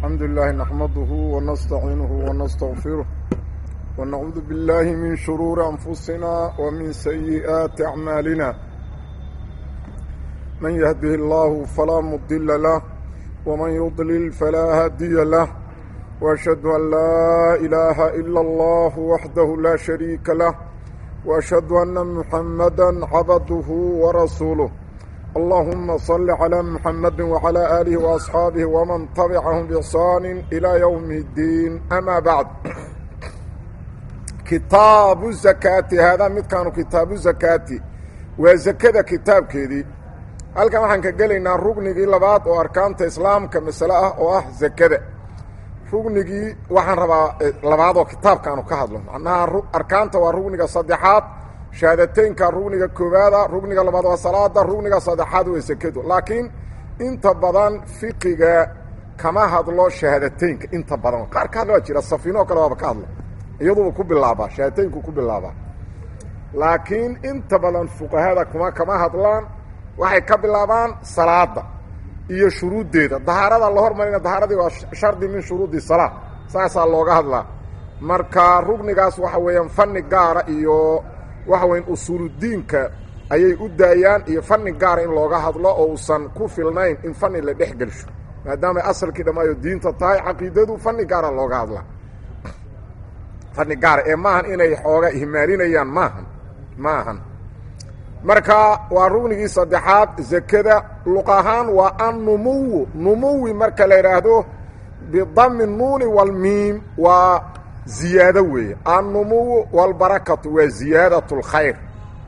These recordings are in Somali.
الحمد لله نحمده ونستعينه ونستغفره ونعوذ بالله من شرور أنفسنا ومن سيئات أعمالنا من يهده الله فلا مضل له ومن يضلل فلا هادي له وأشهد أن لا إله إلا الله وحده لا شريك له وأشهد أن محمدا عبده ورسوله اللهم صل على محمد وعلى آله وأصحابه ومن تبعهم بإحسان إلى يوم الدين أما بعد kitaabu zakaati haadaa midkaanu kitaabu zakaati waa zakada kitaabkeedii halkan waxaan ka gelaynaa rugnigii labaad oo arkaanta islaamka masale ah oo ah zakada rugnigii waxaan rabaa labaadoo kitaabkaanu ka hadlo macnaha arkaanta waa rugniga saddexaad shahaadateynka rugniga koowaada rugniga labaad waa salaada rugniga saddexaad waa zakadu laakiin inta badan fiqiga kama hadlo shahaadateynka inta badan qaar ka hadla waa jira safiinoo kale waaba ka hadla iyaduba ku bilaabaa shahaadateynku ku bilaabaa laakiin inta badan fuqahada kuma kama hadlaan waxay ka bilaabaan salaada iyo shuruuddeeda dahaarada la hormarina dahaaradii waa shardi min shuruudi salaa saasaa looga hadlaa marka rugnigaas waxa weeyaan fanni gaara iyo waxa weyan usuuludiinka ayay u daayaan iyo fanni gaara in looga hadlo oo uusan ku filnayn in fanni la dhex gelsho maadaamay asalkii dhammaayo diinta tahay caqiidadu fanni gaara looga hadlaa fanni gaara ee maahan inay xooga ihmaalinayaan maahan maahan marka waa rugnigii saddexaad zakada luq ahaan waa annumuwu numuwi marka la idhaahdo bidami nuuni walmiim waa ziyaado weeye annumuwu walbarakatu waa ziyaadat اlkhayr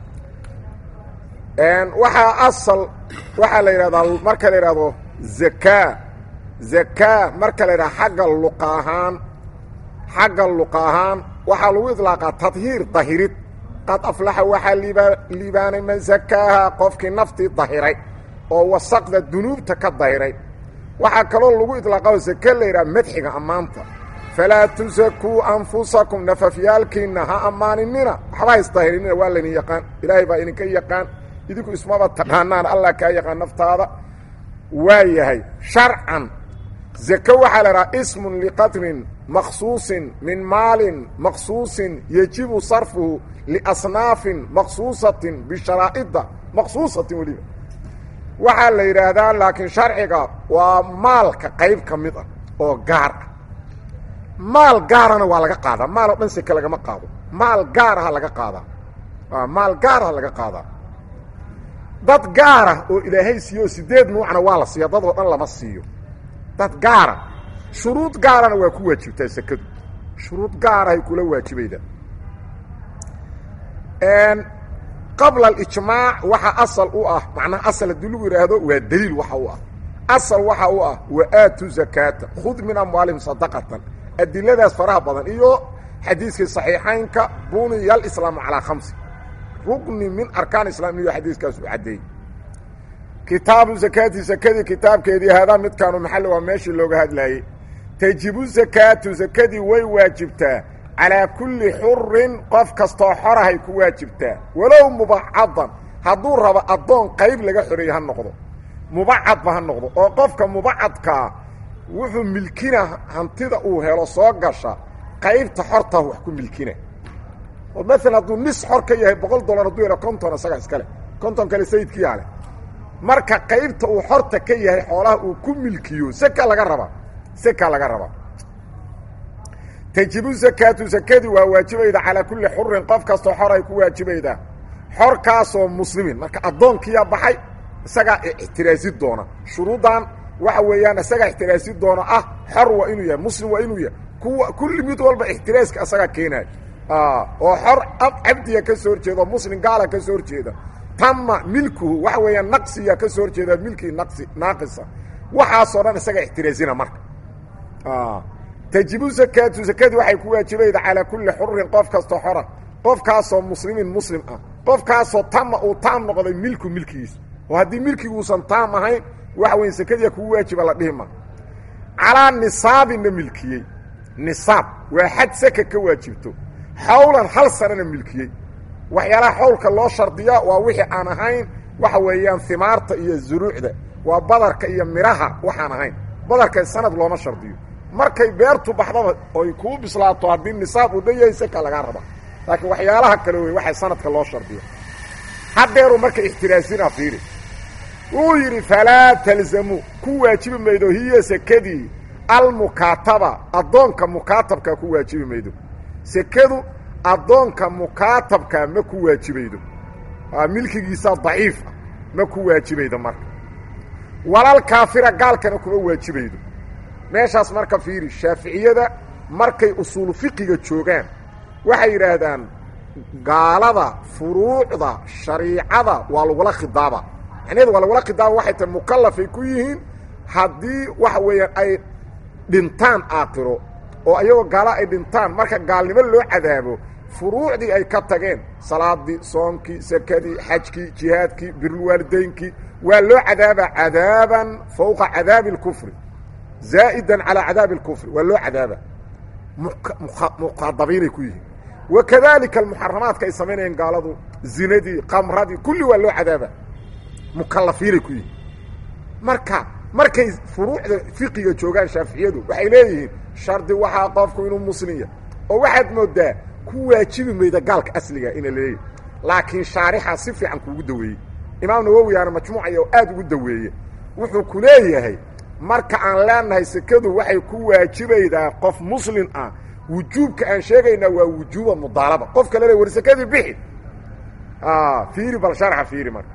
waxaa asal waxaa la yidhahdaa marka la yidhahdo zakaa zakaa marka la yidhahdo xagga luqa ahaan xagga luqa ahaan waxaa lagu idlaaqaa tadhiir dahirid qad aflaxa waxaa liibaanay man sakaaha qofkii naftii dahiray oo wasaqda dunuubta ka dahiray waxaa kaloo lagu idlaaqa sake la yidhaha madxiga ammaanta falaa tusakuu anfusakum nafafyaalkiinna ha ammaaninina waxba haisdahirinina waa laydin yaqaan ilaahay baa idinka yaqaan idinku ismaba taqaanaan allah kaa yaqaan naftaada waa yahay sharcan zake waxaa la idhaha ismun liqadrin maqsuusin min maalin maqsuusin yejibu sarfuhu liasnaafin maqsuusatin bisharaa'ida maqsuusatin weliba waxaa la yidhaahdaa laakiin sharciga waa maalka qayb ka mid ah oo gaar ah maal gaarana waa laga qaadaa maal oo dhan seke lagama qaado maal gaaraha laga qaadaa maal gaaraha laga qaadaa dad gaara oo ilaahay siiyo sideed nuucna waa la siiya dad oo dhan lama siiyo dad gaara shuruud gaarana waa ku waajibtaa sekadu shuruud gaarahay kula waajibayda qabla alijmaac waxa asal u ah macnaha asal haddii lagu yidhaahdo waa daliil waxa u ah asal waxa u ah wa aatu zakaata khud min amwaalihim sadaqatan adiladaas faraha badan iyo xadiiskii saxiixaynka buniya alislaamu calaa khamsi rugni min arkaan islam iyo xadiiskaas u caddeeyey kitaabu zakaati zakadii kitaabkeedii haadaa midkaanu maxalli waa meeshii looga hadlaayey tajibu zakaatu zakadii way waajibtaa calaa kulli xurin qof kastoo xorahay ku waajibtaa walow mubacadan hadduu rabo addoon qayb laga xoreeye ha noqdo mubacadba ha noqdo oo qofka mubacadkaa wuxuu milkina hantida uu helo soo gasha qaybta xorta wax ku milkina oo maalan hadduu nis xor ka yahay boqol dollar hadduu helo konton isaga iskale konton kale sayidkiyaa leh marka qaybta uu xorta ka yahay xoolaha uu ku milkiyo seka laga rabaa seka laga rabaa tajibu zakaatu zakadii waa waajibayda calaa kulli xurin qof kastoo xor ay ku waajibaydaa xorkaasoo muslimin marka addoonkiyaa baxay isagaa ixtiraasi doona shuruuddan waxa weeyaan isagaa ixtiraasi doona ah xor waa inuu yahay muslim waa inuu yahay kuwa kulli mid walba ixtiraaska isagaa keenayo oo xor cabdiga ka soo horjeeda oo muslim gaala ka soo horjeeda tama milkuhu waxa weeyaan naqsiya ka soo horjeeda milkii naqsi naaqisa waxaasoo dhan isaga ixtiraasina marka tajibu zakaatu zakadii waxay ku waajibayda calaa kulli xurin qof kastoo xora qofkaasoo muslimin muslim ah qofkaasoo tama uu taam noqday milku milkigiisa oo haddii milkiguusan taam ahayn waxa weya sakadiya kugu waajiba la dhihi ma calaa nisaabinna milkiyey nisaab waa xad saka ka waajibto xawlan hal sanana milkiyey waxyaalaha xawlka loo shardiya waa wixii aan ahayn waxa weeyaan himaarta iyo zuruucda waa badarka iyo midhaha waxaan ahayn badarka sanad looma shardiyo markay beertu baxdaba oy kuu bislaato haddii nisaab uu dhan yahay seka lagaa raba laakiin waxyaalaha kale wey waxay sanadka loo shardiyo haddeeru marka ixtiraasina fiiri wuxuu yidhi falaa talzamu ku waajibi maydo hiya sekadii almukaataba addoonka mukaatabkaa ku waajibi maydo sekadu addoonka mukaatabkaa ma ku waajibaydo milkigiisa daciif ah ma ku waajibaydo marka walal kaafira gaalkana kuma waajibaydo meeshaas marka fiiri shaaficiyada markay usuulu fiqiga joogaan waxay yidhaahdaan gaalada furuucda shariicada waa lagula khidaaba macnaheedu waa lagula khidaaba waxay tahay mukallafay ku yihiin haddii waxa weeyaan ay dhintaan aakhiro oo ayagoo gaala ay dhintaan marka gaalnimo loo cadaabo furuucdii ay ka tageen salaadii soonkii sakadii xajkii jihaadkii birulwaalidaynkii waa loo cadaabaa cadaaban fowqa cadaabi اlkufri zaa'idan calaa cadaabi اlkufri waa loo cadaaba muqadabiinay ku yihiin wakadalika almuxaramaadka ay samaynayeen gaaladu zinadii qamradii kulli waa loo cadaaba mukalafiinay ku yihiin marka markay furuucda fiqiga joogaan shaaficiyadu waxay leeyihiin shardi waxaa qofku inuu muslinya oo waxaad moodaa ku waajibi mayda gaalka asliga ina leeyahy laakiin shaarixaa si fiican kuugu daweeyey imaam nawowiyaana majmuucaya oo aad ugu daweeye wuxuu ku leeyahay marka aan leenahay sekadu waxay ku waajibaydaa qof muslim ah wujuubka aan sheegaynaa waa wujuuba mudaalaba qof kale le war sekadii bixi fiiri bal sharxa fiiri marka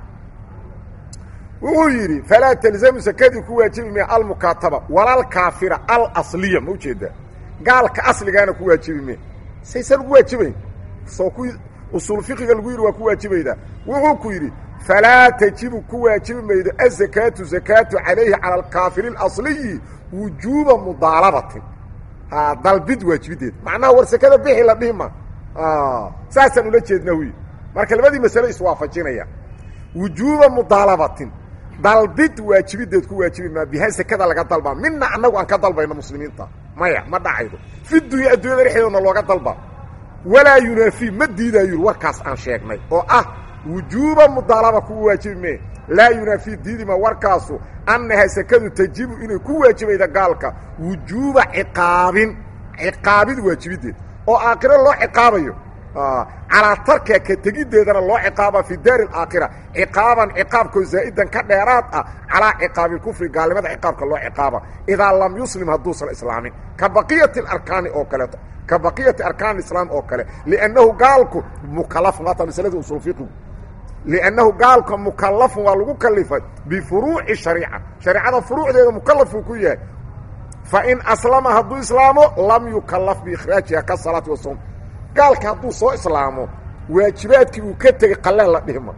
wuxuu yidhi falaa talzamu sekadii ku waajibi maya almukaataba walalkaafira alasliya ma ujeedaa gaalka asligaana ku waajibi maya saysan ugu waajibayn soo ku usuul fiqiga lagu yidhi waa ku waajibaydaa wuxuu ku yidhi falaa tajibu ku waajibi maydo azakaatu zakaatu calayhi cala alkaafiri اlasliyi wujuuba mudaalabatin dalbid waajibideed macnaha war sekada bixi la dhihi ma saasaan ula jeedna wy marka labadii masale iswaafajinaya wujuuba mudaalabatin dalbid waajibideed ku waajibi maa biha sekada laga dalbaa midna annagu aan ka dalbayno muslimiinta maya ma dhacaydo fi dunya addunyada dhexdeedna looga dalba walaa yunaafi ma diidaayo yuri warkaas aan sheegnay oo ah wujuuba mudaalaba ku waajibi mee laa yunaafi diidima warkaasu annaha sekadu tajibu inay ku waajibayda gaalka wujuuba ciqaabin ciqaabid waajibideed oo aakhiro loo ciqaabayo calaa tarka ka tegiddeedana loo ciqaaba fi daari alaakhira ciqaaban ciqaabkoo zaa'idan ka dheeraad ah calaa ciqaabi kufri gaalnimada ciqaabka loo ciqaaba idaa lam yuslim hadduusan islaamin ka baqiyati arkaani oo kaleeto ka baqiyati arkaan islaam oo kale liannahu gaalku mukalafun waata masalada usul fiqigu liannahu gaalka mukalafun waa lagu kalifay bifuruuci shariica shareicada furuucdeeda mukalafuu ku yahay fa in aslama hadduu islaamo lam yukalaf biikhraajiha ka salaati wasom gaalka hadduu soo islaamo waajibaadkii uu ka tegey qalleen la dhihma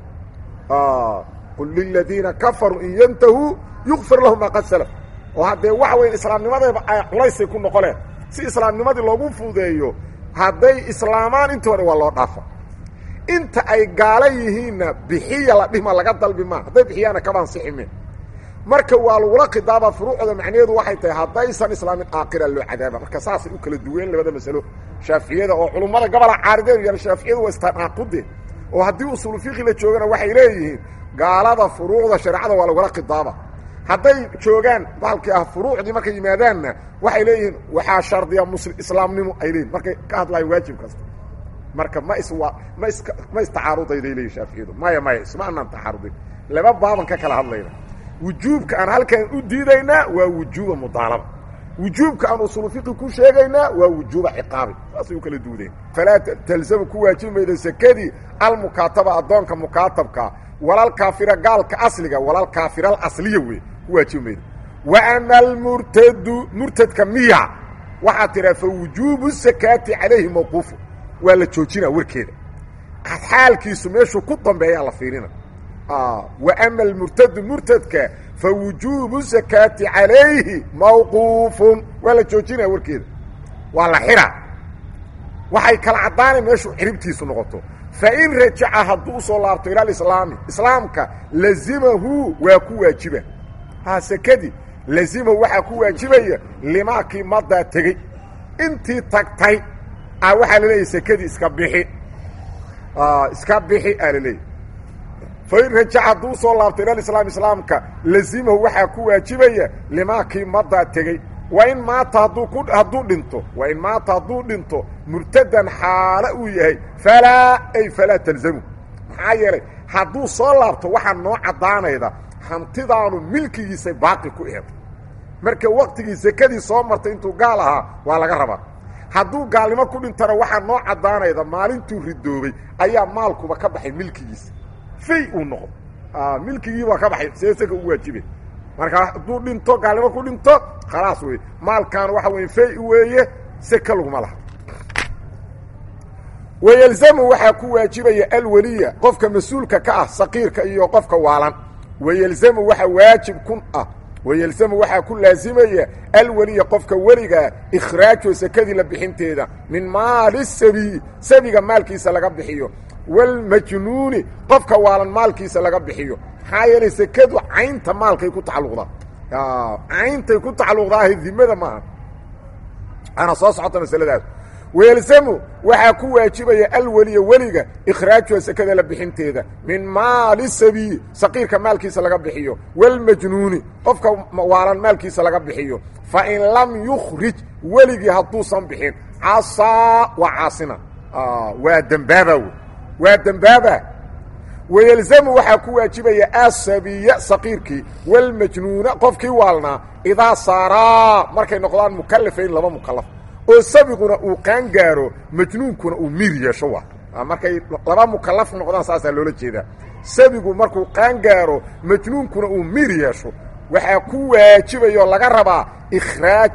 qul liladiina kafaruu in yantahuu yukfir lahum maa qad salaf oo haddee waxa weya islaamnimadeeba ay culaysay ku noqoleen si islaamnimadii loogu fuudeeyo hadday islaamaan intii hore waa loo dhaafa inta ay gaala yihiinna bixiya la dhihma laga dalbi maa hadday bixiyaana kabaansixime marka waa lagula khidaaba furuucda macnaheedu waxay tahay haddaysan islaamin aakhira loo cadaaba marka saasay u kala duween labada masalo shaaficiyada oo culummada gobola caarideen yan shaaficiyadu waa istanaaqude oo haddii usuulu fiqi la joogana waxay leeyihiin gaalada furuucda shareecada waa lagula khidaaba hadday joogaan baalkii ah furuucdii markay yimaadaanna waxay leeyihiin waxaa shardiya muslim islaamnimo ay leeyihin markay ka hadlayan waajib kasta marka ma is ma is ma istacaarudaday leeyihin shaaficiyadu maya maya isma anaan tacaarudin laba baaban ka kala hadlayna wujuubka aan halkan u diidaynaa waa wujuuba mudaalaba wujuubka aan usuulu fiqi ku sheegaynaa waa wujuuba ciqaabi saasay u kala duudeen falaa talzamu ku waajibi maydo sekadii almukaataba addoonka mukaatabka walalkaafira gaalka asliga walalkaafira alasliya wey ku waajibi maydo wa ama almurtadu murtadka miya waxaa tiraa fa wujuubu sakaati calayhi mawquufu waa la joojinaa warkeeda xaalkiisu meeshuu ku dambeeyaa la fiirina wa ama almurtadu murtadka fa wujuubu sakaati calayhi mawquufun waa la joojinaya warkeeda waa la xiraa waxay kala caddaanay meeshuu ciribtiisu noqoto fain rajaca hadduu usoo laabto ila alislaami islaamka lazimahu waa ku waajiba ha sekadii lazimahu waxaa ku waajibaya limaakii madaa tegey intii tagtay a waxaa la leeyahy sekadii iska bixi iska bixi aa la leeyahy fain rajaca hadduu usoo laabto ila alislaam islaamka lazimahu waxaa ku waajibaya limaakii madaa tegey wa in maata hadduu ku hadduu dhinto wa in maata hadduu dhinto murtadan xaalo uu yahay falaa ay falaa talzamu maxaa yeelay hadduu soo laabto waxaa noo caddaanayda hantidaanu milkigiisay baaqi ku eed marka waktigii sekadii soo martay intuu gaal ahaa waa laga rabaa hadduu gaalnimo ku dhintana waxaa noo caddaanayda maalintuu ridoobay ayaa maalkuba ka baxay milkigiisa fay uu noqdo milkigiibaa ka baxay see seka u waajibe marka hadduu dhinto gaalnimo ku dhinto khalaas wey maalkan waxa weye fay weeye seka laguma laha wayelzamu waxaa ku waajibaya alweliya qofka mas-uulka ka ah saqiirka iyo qofka waalan wayelzamu waxa waajib kun ah wayelzamu waxaa ku laasimaya alweliya qofka weligaa ikhraajo sekadii la bixinteeda min maali sabiyi sabiga maalkiisa laga bixiyo walmajnuuni qofka waalan maalkiisa laga bixiyo maxaa yeelay sekadu caynta maalkay ku tacalluqdaa cayntay ku tacalluqdaaha dimada maaha ana soo socota masaladaas wayelzamu waxaa ku waajibaya alweliya weliga ikhraajuha sekada la bixinteeda min maali sabiyi saqiirka maalkiisa laga bixiyo walmajnuuni qofka waalan maalkiisa laga bixiyo fa in lam yukhrij weligii hadduusan bixin casaa waa caasina waa dembaaba wey waa dembaaba wayelzamu waxaa ku waajibaya asabiya saqiirkii walmajnuuna qofkii waalnaa idaa saaraa markay noqdaan mukalafayn laba mukalaf oo sabiguna uu qaan gaaro majnuunkuna uu miir yeesho waa markay laba mukalaf noqdaan saasaa loola jeedaa sabigu markuu qaan gaaro majnuunkuna uu miir yeesho waxaa ku waajibayoo laga rabaa ikhraaj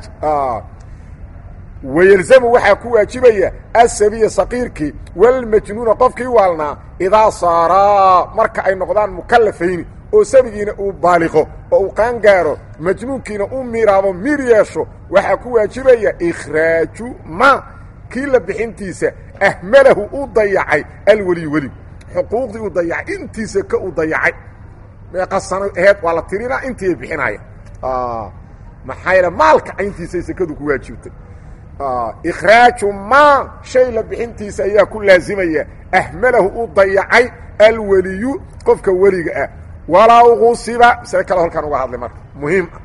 wayelzamu waxaa ku waajibaya asabiya saqiirkii walmajnuuna qofkii waalnaa idaa saaraa marka ay noqdaan mukalafayni oo sabigiina uu baaliqo oo uu qaan gaaro majnuunkiina u miiraabo miir yeesho waxaa ku waajibaya ikhraaju ma kii la bixintiisa ahmalahu u dayacay alweliyu weligu xuquuqdii uu dayacay intiisa ka u dayacay meeqa sano aheed waa la tirinaa intii ay bixinaaya maxaa yeele maalka cayntiisay sekadu ku waajibtay ikhraaju ma shay la bixintiisa ayaa ku laasimaya ahmalahu u dayacay alweliyu qofka weliga ah walow qusiba masale kale halkaan uga hadlay marka muhiim ah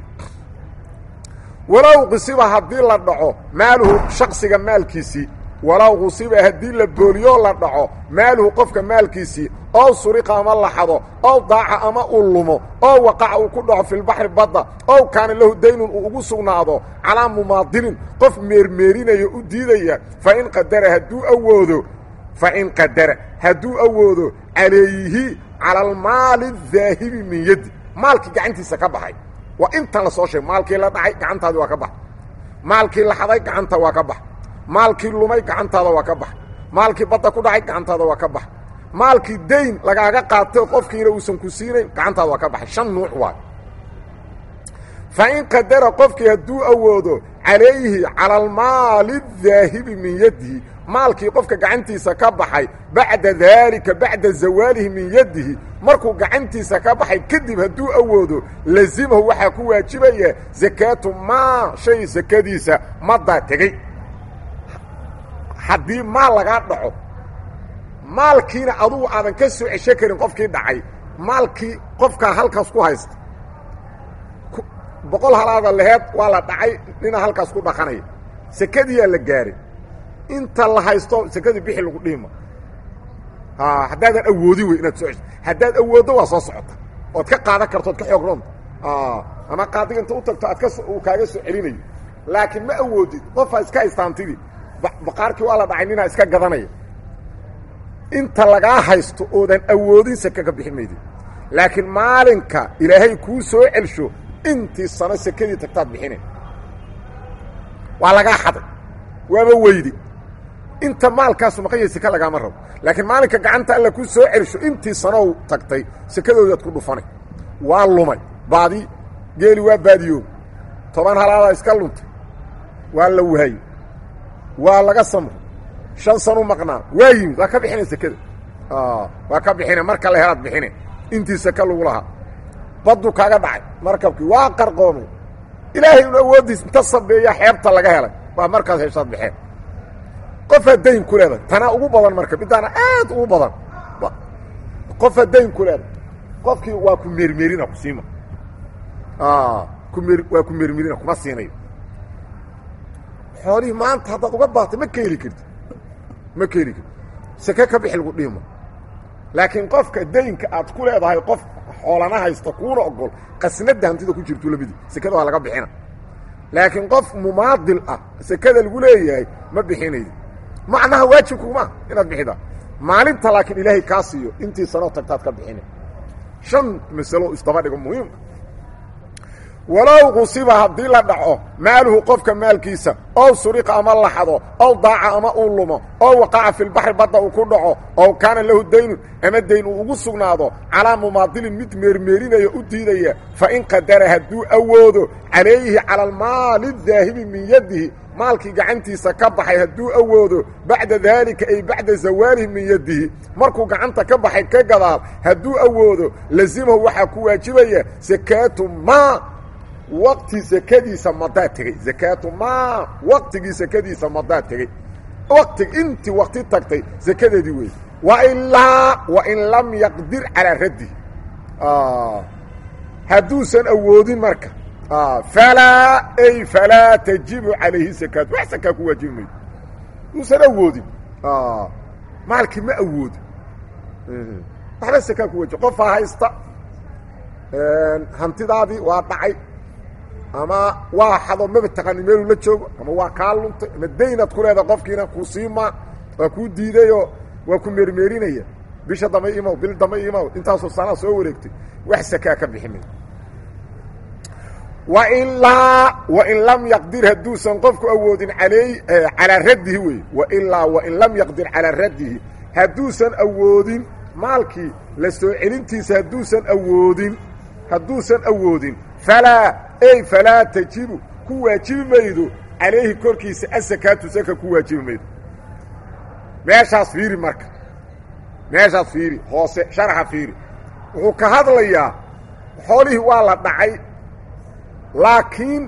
walow qusiba haddii la dhaco maaluhu shaksiga maalkiisii walow qusiba haddii la booliyoo la dhaco maaluhu qofka maalkiisii oo suriqa ama laxado oo daaca ama uu lumo oo waqaca uu ku dhaco filbaxri badda ow kaana lahu daynun uu ugu sugnaado calaa mumaadinin qof meermeerinayo u diidaya fain qadara hadduu awoodo fain qadara hadduu awoodo calayhi cala almaali adaahibi min yaddi maalkii gacantiisa ka baxay waa intan la soo sheegay maalkii la dhacay gacantaadii waa ka bax maalkii la xaday gacanta waa ka bax maalkii lumay gacantaada waa ka bax maalkii badda ku dhacay gacantaada waa ka bax maalkii dayn lagaaga qaatay qofkiina uusan ku siinayn gacantaada waa ka baxay shan nuuc waay fa in qadara qofkii hadduu awoodo calayhi cala almaali adaahibi min yadihi maalkii qofka gacantiisa ka baxay bacda daalika bacda zawaalihi min yadihi markuu gacantiisa ka baxay kadib hadduu awoodo lazimahu waxaa ku waajibaya sakaatu maa shay sakadiisa madaa tegey haddii maal lagaa dhaco maalkiina adugu aadan ka soo cesho karin qofkii dhacay maalkii qofkaa halkaas ku haysta boqol halaada laheed waa la dhacay nina halkaas ku dhaqanaya sekadiyaa la gaaray inta la haysto sekadii bixi lagu dhihima haddaadan awoodin wey inaad soo cesho haddaad awooddo waa soo socota ood ka qaadan karto od ka xoog roonta ama qaadiga inta u tagto aad ka uu kaaga soo celinayo laakiin ma awoodid qofaa iska haystaantidii baqaarkii waa la dhacay ninaa iska gadanaya inta lagaa haysto oodan awoodin seke ka bixi maydid laakiin maalinka ilaahay kuu soo celsho intii sano sekadii tagtaad bixine waa lagaa xaday waaba weydi inta maalkaasu maqanya seke lagaama rabo laakiin maalinka gacanta alla ku soo celsho intii sanow tagtay sekadoodaad ku dhufanay waa lumay baadi geeli waa baadiyoob toban halaadaa iska luntay waa la waayey waa laga samro shan sanu maqnaa waa yimid waa ka bixina sekada waa ka bixine marka la helaad bixine intii seke lagu lahaa baddu kaaga dhacay markabkii waa qarqoomay ilaahay un awooddiis inta sabeeya xeebta laga helay waa markaas heshaad baxeen qofaa dayn ku leedahay tanaa ugu badan marka midaana aad ugu badan qofaa dayn ku leedahay qofkii waa ku meermeerina ku siima ku meer waa ku meermeerina kuma siinayo xoolihii maanta haddaad uga baahto ma ka heli karti ma ka heli karti seke ka bixi lagu dhihimo laakiin qofka daynka aad ku leedahay qof xoolana haysta kuuna ogol qasnada hantida ku jirto labadii sekada waa laga bixina laakiin qof mumaadil ah sekada lagu leeyahay ma bixinaydi macnaha waajibkuma inaad bixida maalinta laakiin ilaahay kaa siiyo intii sanoo tagtaad ka bixina shan masalo isdaba dhigo muhiim walow qusiba haddii la dhaco maaluhu qofka maalkiisa ow suriqa ama laxado ow daaca ama uu lumo ow waqaca fi lbaxri badda uu ku dhaco ow kaana lahu daynun ama dayn uu ugu sugnaado calaa mumaadilin mid meermeerinaya u diidaya fa in qadara hadduu awoodo calayhi cala almaali daahibi min yadihi maalkii gacantiisa ka baxay hadduu awoodo bacda daalika ay bacda zawaalihi min yadihi markuu gacanta ka baxay ka gadaal hadduu awoodo lazimahu waxaa ku waajibaya sakaatu maa waqti sekadiisa madaa tegey zakaatu maa waqtigii sekadiisa madaa tegey waqti intii waqti tagtay sekadeedii wey wailaa wain lam yaqdir calaa raddihi hadduusan awoodin marka falaa ay falaa tajibu calayhi sakaatu wax sakaa ku waajibi maydo hadduusan awoodin maalkii ma awoodo waxba sakaa ku waajibi qofaa haysta hantidaadii waa dhacay ama waa xado maba taqaani meeluu la joogo ama waa kaa luntay ama daynaad ku leedaha qofkiina kuu siimaa waa kuu diidayoo waa ku meermeerinaya bisha dambe imow bil dambe imow intaasoo sanaa soo wareegtay wax sakaa ka bixi mayo wailaa wain lam yaqdir hadduusan qofku awoodin aley calaa raddihi wey wailaa wain lam yaqdir calaa raddihi hadduusan awoodin maalkii la soo celintiisa hadduusan awoodin hadduusan awoodin falaa ey falaa tajibu ku waajibi maydo calayhi korkiisa asakaatu saka ku waajibi maydo meeshaas fiiri marka meeshaas fiiri hoose sharaxa fiiri wuxuu ka hadlayaa xoolihii waa la dhacay laakiin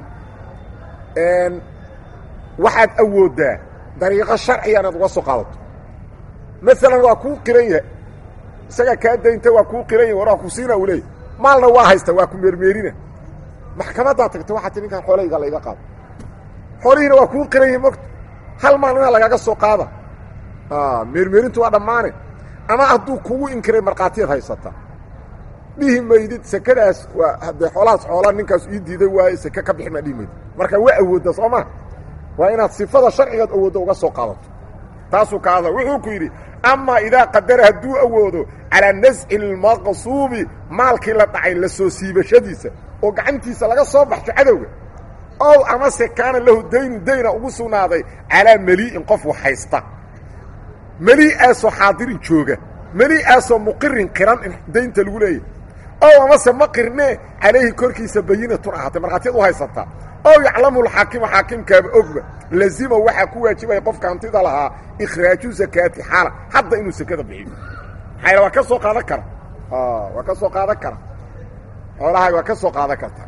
waxaad awooddaa dariiqo sharciga inaad uga soo qaadato maalan waa kuu qiran yahay isagaa kaa daynta waa kuu qiran yahay war waa ku siina u leeyay maalna waa haysta waa ku meermeerina maxkamaddaa tagta waxaa ti ninkaan xoolahayga layga qaado xoolihiina waa kuu qiran yahay mogta hal maalina lagaga soo qaada meermeerintu waa dhammaane ama hadduu kugu inkiray markhaatiyaad haysataa dhihi maydid sekadaas waa haddee xoolahaas xoolaa ninkaas ii diiday waaye seke ka bixi maa dhihi maydid marka waa awoodda soo maa waa inaad sifada sharcigaad awoodda uga soo qaadato taasuu ka hadla wuxuu ku yidhi amaa idaa qadara hadduu awoodo calaa nasci lmaqsuubi maalkii la dhacay la soo siibashadiisa oo gacantiisa laga soo baxsho cadowga ow amase kaana lahu daynu dayna ugu sugnaaday calaa melii'in qof wax haysta melii'aasoo xaadirin jooga melii'aasoo muqirin qiran in daynta lagu leeyahy ow amase ma qirnee calayhi korkiisa bayinatun ahaatay markhaatiyad u haysataa ow yaclamu lxaakimu xaakimkaaba ogba lazima waxaa ku waajibaya qofka hantida lahaa ikhraaju zakaati xaala hadda inuu sekada bixiyo maxaa waa ka soo qaadan kara waa ka soo qaadan kara xoolahaaga waa ka soo qaadan karta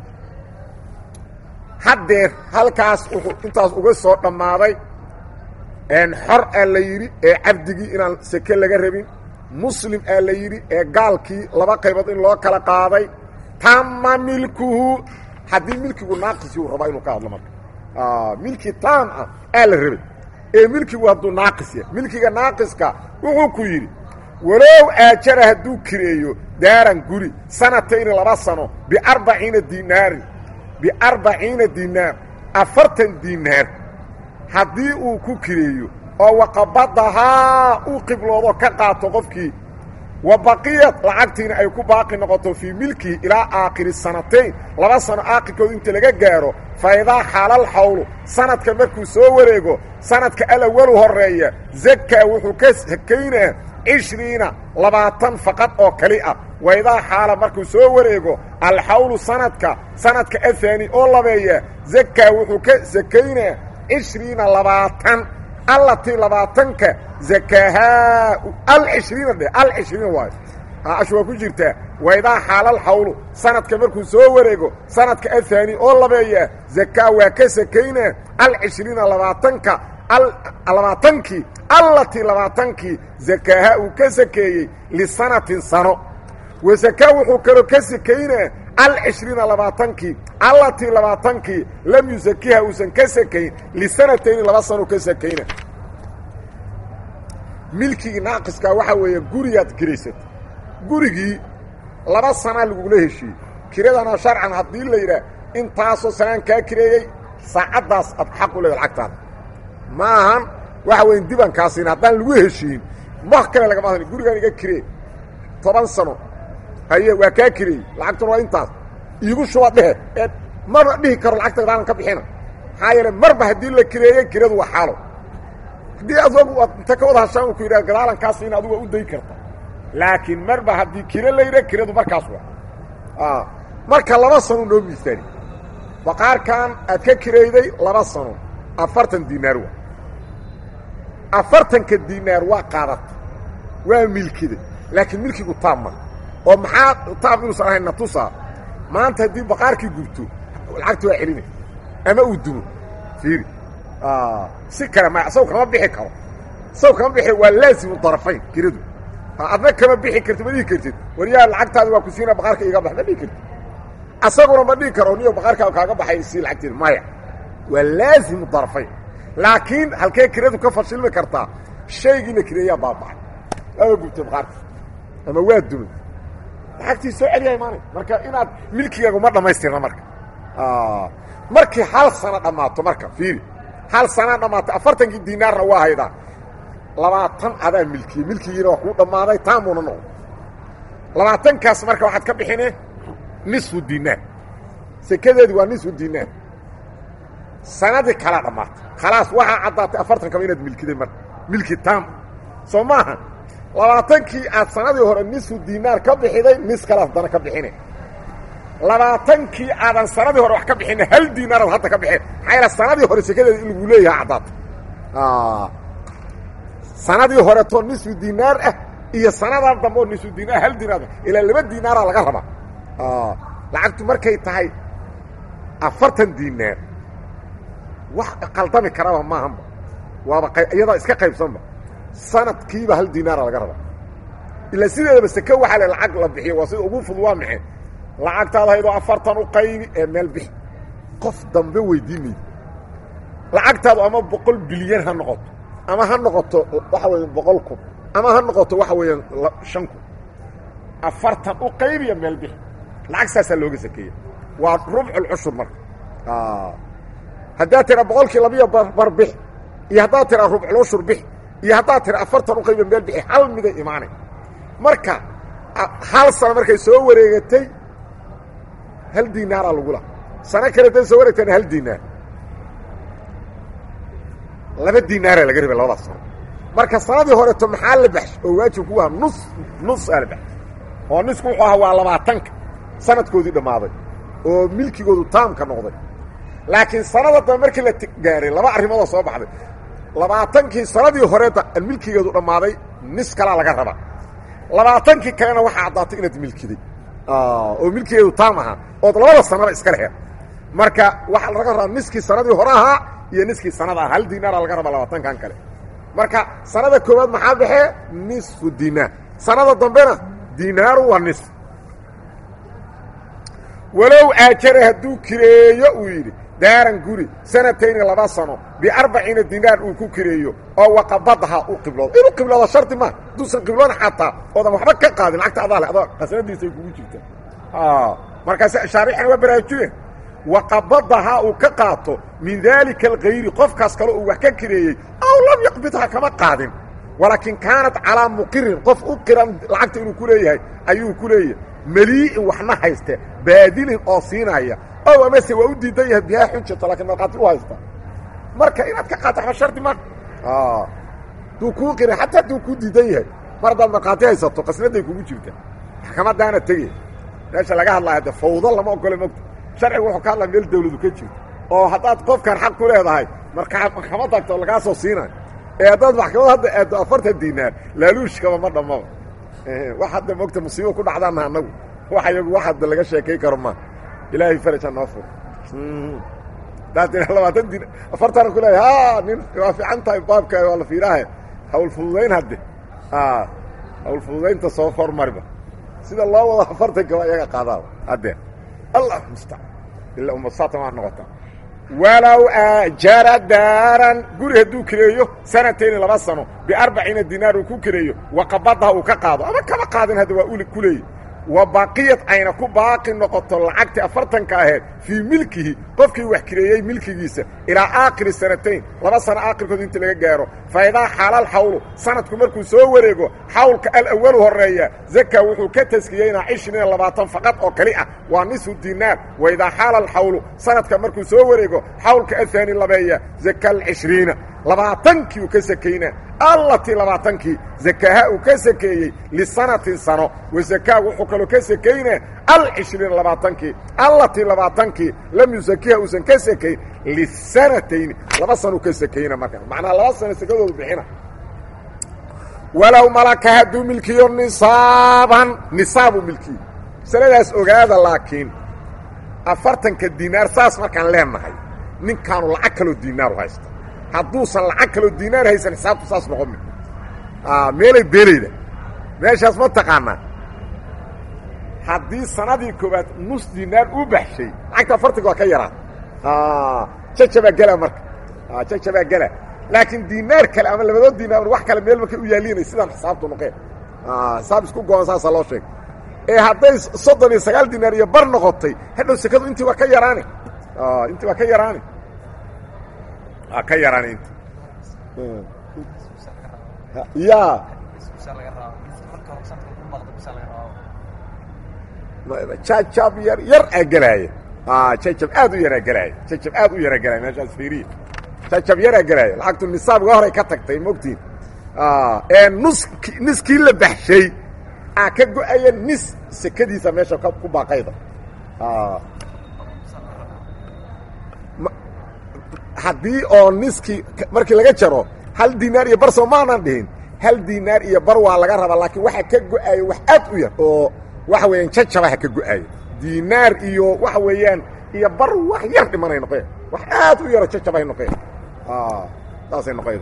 haddeer halkaas wuxuu intaas uga soo dhammaaday xor aa la yidhi ee cabdigii inaan seke laga rabin muslim aa la yidhi ee gaalkii laba qaybood in loo kala qaaday tama milkuhu haddii milkigu naaqisi uu rabaa inuu ka hadlo marka milki taam ah aa la rabay ee milkigu hadduu naaqis yahay milkiga naaqiska wuxuu ku yidhi walow aajara hadduu kireeyo daaran guri sanatayni laba sano biarbaciina dinaarin biarbaciina dinaar afartan dinaar haddii uu ku kireeyo oo waqabadahaa uu qibloodo ka qaato qofkii wa baqiyad lacagtiina ay ku baaqi noqoto fii milkihi ilaa aakhiri sanatayn laba sano aakhirkood inta laga gaaro fa idaa xaalal xawlu sanadka markuu soo wareego sanadka alawalu horreeya zakaa wuxuu ka sakaynaa cishriina labaatan faqad oo kali ah wa idaa xaala markuu soo wareego alxawlu sanadka sanadka ahaani oo labeeya zakaa wuxuu ka sakaynaa cishriina labaatan allatii labaatanka zakaahaa alcishriina dhe alcishriina waayo ashu waa ku jirtaa waidaa xaalal xawlu sanadka markuu soo wareego sanadka ahaani oo labeeya zakaa waa ka sakaynaa alcishriina labaatanka labaatankii allatii labaatankii zakaaha uu ka sakeeyey lisanatin sano wa zakaa wuxuu kaloo ka sakaynaa alcishriina labaatankii allatii labaatankii lam yusakiha uusan ka sakayn lisanatayni laba sano ka sakayna milkigii naaqiskaa waxaa weeye gurigaad kiraysata gurigii laba sanaa lagugula heshiiyey kiradana sharcan haddii la yidhaah intaasoo sanaan kaa kireeyey saacaddaas aad xaq u leeda lacagtaada ma ahan waxa weya dibaan kaasiin haddaan lagu heshiin wax kale lagama hadli gurigaan iga kiree toban sano haye waa kaa kireeyey lacagtuna waa intaas iigu shuba dhehe ee maba dhihi karo lacagta daalan ka bixina maxaa yeele marba haddii la kireeyey kiradu waa xaalo haddii adogu aad inta ka wada hashaan ku yidhah gadaalankaas in adugu waa u dayi karta laakiin marba haddii kiro la yidhah kiradu markaas waa marka laba sano noo miisaani baqaarkan aad ka kirayday laba sano afartan dinaar waa afartanka dinaar waa qaadata waa milkiday laakiin milkigu taab ma oo maxaa taab inuusan ahayn natusaa maanta haddii baqaarkii gubto lacagta waa celinay ama uu dumo fiiri si kale ma isago kama bixi karo isago kama bixi waa laasimu darafayn kiradu adna kama bixi karti ma dhihi kartid waryaa lacagtaada waa ku siina baqaarka iga bax ma dhihi kartid asaguna ma dhihi karo niyo baqaarkaa kaaga baxay si lacagteeda maya waa laazimu darafayn laakiin halkee kiradu ka fashilmi kartaa shaygiina kireeyaa baabacay aba gubtay baqaarka ama waa dumay lacagtii soo celiyaa imaanay marka inaad milkigaagu ma dhammaystirna marka markii hal sano dhammaato marka fiiri hal sanaa dhammaato afartankii dinaarna waa haydaa labaatan adaa milkiyey milkigiina waa kuu dhammaaday taamuuna noqdo labaatankaas marka waxaad ka bixine nisfu dinaar sekadeedi waa nisfu dinaar sanadii kalaa dhammaatay khalaas waxaa caddaatay afartan kaba inaad milkiday marka milki taam soo maaha labaatankii aad sanadii hore nisfu dinaar ka bixiday nis kale haddana ka bixine labaatankii aadan sanadii hore wax ka bixina hal dinaaraad hadda ka bixin maxaa yaele sanadii hore sekadeeda in lagu leeyaha caddaatay sanadii horetoo nisfu dinaar ah iyo sanadan dambe oo nisfu dinaar hal dinaar ilaa laba dinaaraa laga rabaa lacagtu markay tahay afartan dinaar wax qaldami karaba maahanba waaba iyadaa iska qaybsanba sanadkiiba hal dinaara laga rabaa ilaa sideedaba seke waxaa le lacag la bixiyo waa sida ugu fud waa maxay lacagtaada haydoo afartan u qaybi ee meel bixi qof dambe weydiinayda lacagtaadu ama boqol bilyan ha noqoto ama ha noqoto waxa weya boqol kun ama ha noqoto waxa weeyaan shan kun afartan u qaybiya meel bixi lacag saasaa looga sakeeya waa rubculcushur marka haddaad tira boqolkii labiyo bar bix iyo haddaad tira rubculcushur bix iyo haddaad tira afartan u qaybiya meel bixi hal miday imaanay marka hal sano markay soo wareegatay hal dinaaraa lagula sano kale day soo wareegtana hal dinaar laba dinaaraa laga rabay labadaas sano marka sanadii horeto maxaa la baxshay oo waajib ku aha nus nus aa la baxshay oo nisku wuxuu ahaa waa labaatanka sanadkoodii dhammaaday oo milkigoodu taamka noqday laakiin sanada dambe markii la gaaray laba arrimoodoo soo baxday labaatankii sanadii horeeta milkigeedu dhammaaday nis kalaa laga rabaa labaatankii kalena waxaa caddaatay inaad milkiday oo milkigeedu taam ahaa ood labada sanaba iska leheed marka waxaa laga rabaa niskii sanadii hore ahaa iyo niskii sanada ah hal dinaara laga rabaa labaatankan kale marka sanada koowaad maxaa baxee nisfu dinaar sanada dambena dinaaru waa nisf walow aajara hadduu kireeyo uu yidhi daaran guri sanatayni laba sano biarbaciina dinaar uu ku kireeyo oo waqabadaha u qibloodo inuu qibloodo shardi maa hadduusan qibloon xataa oodan waxba ka qaadin lacagta adaa le adoo qasnadiisay kugu jirtaa markaas shaarixana waa baraajuyeen waqabadaha uu ka qaato min daalika alkayri qofkaas kale uu wax ka kireeyey aw lam yaqbidha kama qaadin walaakin kaanat calaa muqirin qof u qiran lacagta inuu ku leeyahay ayuu ku leeyahay melii'in waxna hayste baadilin oo siinaya ow amase waa u diidan yahay bihaa xujata laakiin markhaati u haysta marka inaad ka qaata waxba shardi ma duu kuu qiran xataa hadduu kuu diidan yahay mar haddaad markhaati haysato qasnaday kugu jirta maxkamadaana tegey meesha laga hadlaya de fawdo lama ogole mogta sharcigu wuxuu ka hadlaya meel dawladu ka jirto oo haddaad qofkan xaq ku leedahay markaa maxkamad tagto lagaa soo siinayo ee haddaad maxkamad hadda aaddo afartan dinaar laaluushkaba ma dhammaba wax hadda mogta musiibo ku dhacdaana annagu wax iyagu wax hadda laga sheekay karo ma ilaahay faraja noo fur haddaad tira labaatan din afartana ku leeyahay ha nin waa fiican tahay baabka waa la fiiraahe hawl fududayn hadde hawl fududaynta soo hormariba sida loo wado afartanka waa iyaga qaadaa hadde allah mustacaan ila umasaatan waa noqota walow aajara daaran guri hadduu kireeyo sanatayni laba sano biarbaciina dinaar uu ku kireeyo waqabadaha uu ka qaado ama kama qaadin hadda waa uli ku leeyi wa baqiyad ayna ku baaqi noqoto lacagtii afartanka aheed fii milkihi qofkii wax kireeyey milkigiisa ilaa aakhiri sanatayn laba sano aakhirkood inta laga gaaro fa idaa xaalal xawlu sanadku markuu soo wareego xawlka alawalu horreeya zaka wuxuu ka taskiyeynaa cishriina labaatan faqad oo keli ah waa nisfu dinaar wa idaa xaala alxawlu sanadka markuu soo wareego xawlka ahaani labeeya zaka alcishriina labaatankii uu ka sakaynaa allatii labaatankii zakaaha uu ka sakeeyey lisanatin sano wa zakaa wuxuu kaloo ka sakaynaa alcishriina labaatankii allatii labaatankii lam yusakiha uusan ka sakayn lisanatayni laba sanuu ka sakayna markaa macnaha laba sano sakadoodu bixina walow malaka hadduu milkiyo nisaaban nisaabuu milkiyo masaladaas ogaada laakiin afartanka dinaar saas markaan leenahay ninkaanu lacag kaloo dinaaru haysta hadduusan lacag kaloo dinaar haysan xisaabtu saas noqon meelay beelayda meeshaas ma taqaanaa haddii sanadii koowaad nus dinaar u baxshay lacagta afartanka waa ka yaraa jajabaa gela marka jajabaa gela laakiin dinaar kale ama labadood dinaar wax kale meel markay u yaalinay sidaan xisaabtu noqeen xisaab isku goon saasaa loo sheegay ee hadday soddon iyo sagaal dinaar iyo bar noqotay hadhow sekadu intii waa ka yaraani intii waa ka yaraani waa ka yaraani inti ya jajab yar yar aa gelaaya jajab aad u yaraa gelaaya jajab aad u yaraa gelaya meeshaas fiiriya jajab yaraa gelaaya lacagtu nisaabga horay ka tagtay mogtiin ee nus niskii la baxshay aa ka go-aya nis sekadiisa meesha ku baaqayda haddii oo niskii markii laga jaro hal dinaar iyo bar soo maanan dhihin hal dinaar iyo bar waa laga rabaa laakiin waxa ka go-aaya wax aad u yar oo waxa weeyaan jajabaha ka go-aaya dinaar iyo waxa weeyaan iyo bar wax yar dhimanay noqeen wax aad u yaro jajabahay noqeen saasay noqayda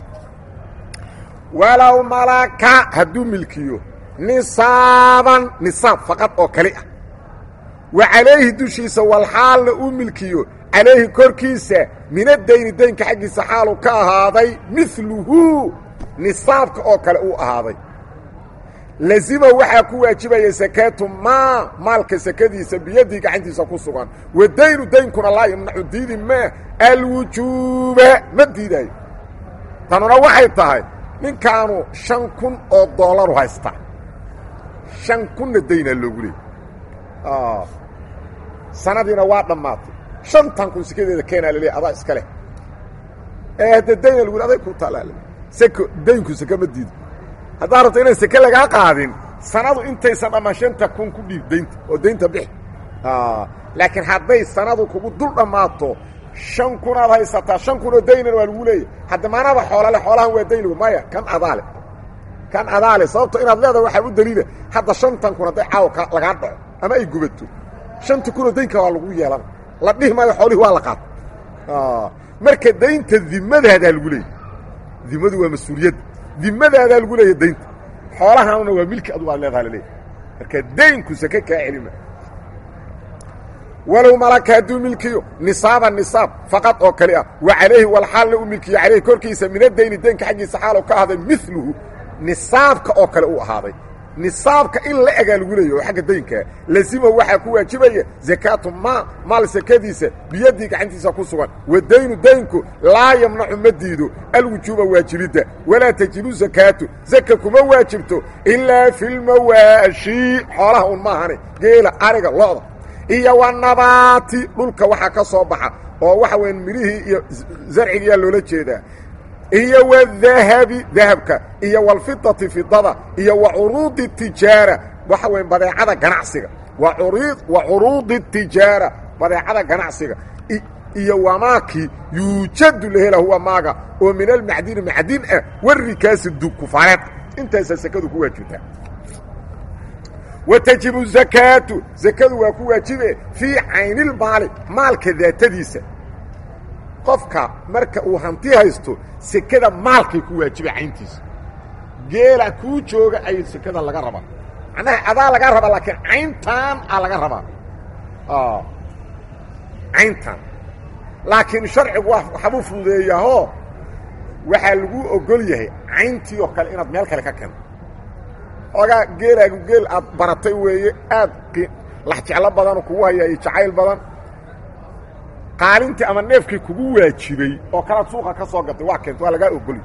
walow malaka hadduu milkiyo nisaaban nisaab faqad oo kali ah wa calayhi dushiisa walxaalna uu milkiyo calayhi korkiisa min adayni daynka xaggiisa xaalu ka ahaaday miluhu nisaabka oo kale uu ahaaday lazima waxaa ku waajibaya sakaatu maa maalka sakadiisa biyadii gacantiisa ku sugan wa daynu daynkuna laa yamnacu diidi maa alwujuuba ma diidaayo tanuna waxay tahay ninkaanu shan kun oo dollaru haysta shan kunna daynaa loogu leey sanadiina waa dhammaatay shantan kun sekadeeda keenaa laleey adaa iska leh ee hadda dayna lagu aday ku taalaal seko daynku seke ma diido haddaad rabto inaan seke lagaa qaadin sanadu intaysan dhammaan shanta kun ku dhiib daynta oo daynta bixi laakiin hadday sanadu kugu dul dhammaato shan kunaad haysataa shan kun oo daynan waa lagu leeyahy hadda maanaba xoolale xoolahan waa daynigu maya kan adaale kan adaale sababto inaad leedaha waxaa u daliila hadda shantan kun hadday caawa lagaa dhaco ama ay gubato shanta kunoo daynka waa lagu yeelana la dhihi maayo xoolihii waa la qaata marka daynta dimadaadaa lagu leeyay dimadu waa mas-uuliyadda dimadaadaa lagu leeya daynta xoolahaanuna waa milki adugu aad leedaha laleeyahy marka daynku sake kaa celima walow malaka hadduu milkiyo nisaaba nisaab faqad oo kali ah wa calayhi walxaalna u milkiyo calayhi korkiisa min adayni daynka xaggiisa xaalow ka ahday miluhu nisaabka oo kale u ahaaday nisaabka in la egaa lagu leeya oo xagga daynkaa lazima waxaa ku waajibaya zakaatu maa maal sakadiisa biyadii gacantiisa ku sugan wa daynu daynku laa yamnacu ma diido alwujuuba waajibidda walaa tajibu zakaatu zaka kuma waajibto ilaa fi lmawaashi xoolaha un maahane geela ariga lo'da iyo wa nabaati dhulka waxaa ka soo baxa oo waxa weya midhihii iyo zarcigiyaa loola jeedaa iyo wadahabi dahabka iyo walfidati fidada iyo wa curuudi tijaara waxa weya badeecada ganacsiga wa curuudi tijaara badeecada ganacsiga iyo wamaakii yuujadu la hela huwa maaga oo min almacdini macdin ah warikaasi dugkufaareed intaasaa sekadu ku waajibtaa wa tajibu zakaatu zakadu waa ku waajibe fii caynilmaali maalka daatadiisa qofka marka uu hanti haysto sekada maalkay ku waajiba cayntiisa geela kuu jooga ayay sekada laga rabaa macnaha adaa laga rabaa laakiin cayntaan aa laga rabaa cayntan laakiin sharcigu waxbuu fududeeyaahoo waxaa lagu ogol yahay cayntii oo kale inaad meel kale ka keento xoogaa geelaagu geel aad baratay weeye aad lax jeclo badan kugu hayaa iyo jacayl badan qaalintii ama neefkii kugu waajibay oo kalaad suuqa ka soo gatay waa keenta waa lagaa ogoli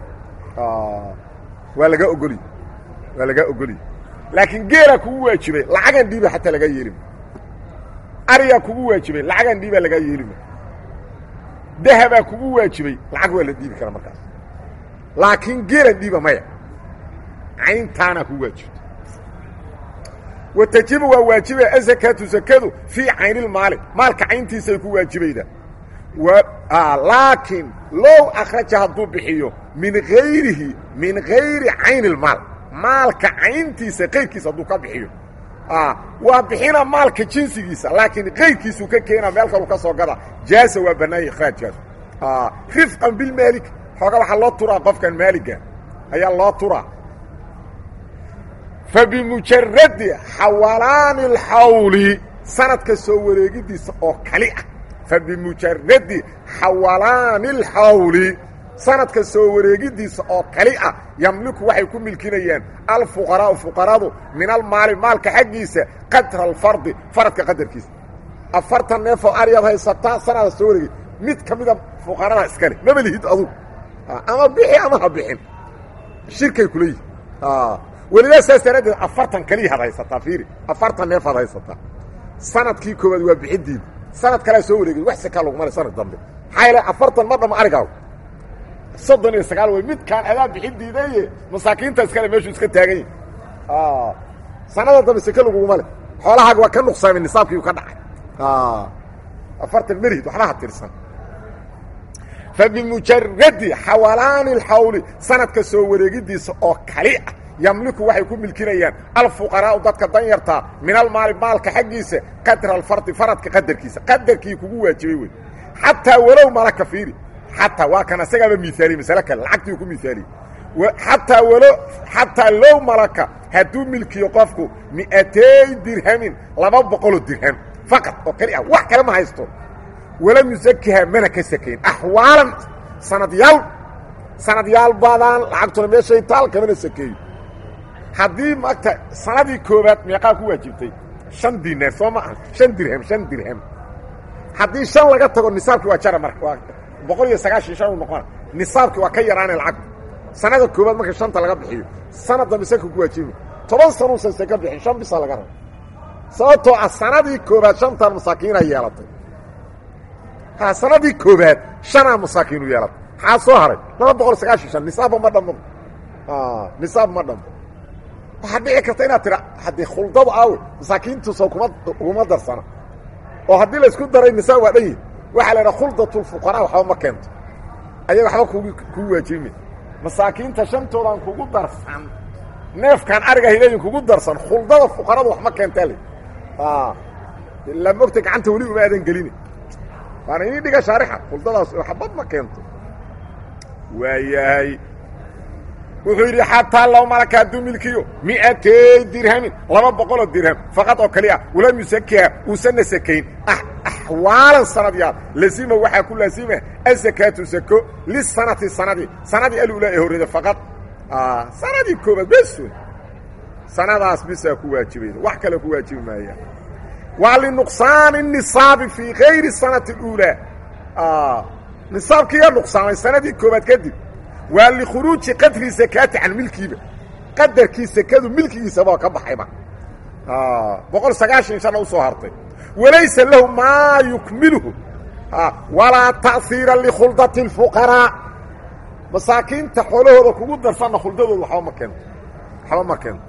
waa lagaa ogoli waa lagaa ogoli laakiin geelaa kugu waajibay lacagan dhiiba xataa lagaa yeelima ariyaa kugu waajibay lacagan dhiibaa lagaa yeelima dahabaa kugu waajibay lacag waa la dhiibi karaa markaas laakiin geelan dhiiba maya cayntaanaa kugu waajibta wa tajibu waa waajibaya azakaatu zakadu fii caynilmaali maalka cayntiisay ku waajibayda laakiin low akhraja hadduu bixiyo min hayrihi min hayri cayni ilmaal maalka cayntiisa kayrkiisa hadduu ka bixiyo waa bixina maalka jinsigiisa laakiin kayrkiisuu ka keena meel kalu ka soo gada jaasa waa bannaaya ikhraajkaas rifqan bilmaalik xooga waxaa loo turaa qofkan maaliga ayaa loo turaa fa bimujaradi xawalaani اlxawli sanadka soo wareegidiisa oo kali ah fa bimujaradi xawalaani اlxawli sanadka soo wareegidiisa oo kali ah yamliku waxay ku milkinayaan alfuqaraau fuqaradu min almaali maalka xaggiisa qadra alfardi faradka qadarkiisa afartan neefoo aryaad haysataa sanada soo wareegay mid ka mida fuqarada iskale maba lihid adugu ama bixi ama ha bixin shirkay kula yihi welidaa saas daraaddeed afartan kaliyaad haysataa fiiri afartan neefaad haysataa sanadkii koowaad waa bixidiida sanad kalea soo wareegay wax sakaa lagu maray sanad dambe maxaa yeele afartan ma dhama arigaagu soddon iyo sagaal wey midkaan adaa bixidiidaye masaakiinta iskale meeshuu iska taagan yahi sanada dambe seke laguguma le xoolahaaga waa ka nuqsaamay nisaabkiiu ka dhacay afartan merihid waxba ha tirsan fa bimujaradi xawalaani اlxawli sanadka soo wareegidiisa oo kali ah yamliku waxay ku milkinayaan alfuqaraau dadka danyartaa min almaali maalka xaggiisa qadra alfardi faradka qadarkiisa qadarkii kugu waajibay wey xataa walow malaka fiiri xataa waa kan asagaaba miaaliyey masale kale lacagtii ku miaaliyey xataa walo xataa low malaka hadduu milkiyo qofku mi'atay dirhamin laba boqoloo dirham faqad oo keli ah wax kale ma haysto walam yusakiha mana ka sakayn axwaalan sanadyaal sanadyaal baadaan lacagtuna meeshay taal kamana sakeeyo haddii maagta sanadii koobaad meeqaa ku waajibtay shan dinaar soo ma aha shan dirham shan dirham haddii shan laga tago nisaabkii waa jara marka waa boqol iyo sagaashan shan u noqona nisaabkii waa ka yaraanay lacagtu sanada koobaad marka shanta laga bixiyo sanad dambe saka ku waajibi toban sanuusan saka bixin shan bisa laga raba sababtoo ah sanadii koobaad shantan masaakiina yeelatay ha sanadii koobaad shanaa masaakiinu yeelatay maxaa soo haray laba boqol sagaashan shan nisaabba ma dhamo nisaab ma dhamo waxaa dhici karta inaad tira haddii khuldadu aawe masaakiintuusa kuma kuma darsana oo haddii laysku daray nisaab waa dhan yihi waxaa la idhaha khuldatulfuqaraa waxba ma keento ayaga waxba kug kugu waajibime masaakiinta shantoodan kugu darsan neefkaan ariga hileyin kugu darsan khuldada fuqaradu wax ma keentaa le ilaa mogta gacanta weli uma aadan gelini waana inii dhiga shaarixa khuldadaas waxbad ma keento waayahay wuxuu yidhi xataa low malaka hadduu milkiyo mi'atay dirhamin laba boqoloo dirham faqad oo kali ah walam yusakiha uusanna sakayn axwaalan sanadyaal lazima waxaa ku laazima asakaatu sako lisanati sanadii sanadii alula ee horreeda faqad sanadii koobaad besun sanadaas bisaa ku waajibayda wax kale ku waajibi maaya waa linuqsaani nisaabi fii kayri sanati اuulaa nisaabkiiga nuqsaamay sanadii koobaad kadib waa likhuruuji qadri sakaati can milkiiba qadarkii sekadu milkigiisaba ka baxayba boqol sagaashan shana u soo hartay walaysa lahu maa yukmiluhu walaa ta'hiira likhuldati اlfuqaraa masaakiinta xoolahooda kugu darsanna khuldadooda waxba ma keento waxba ma keento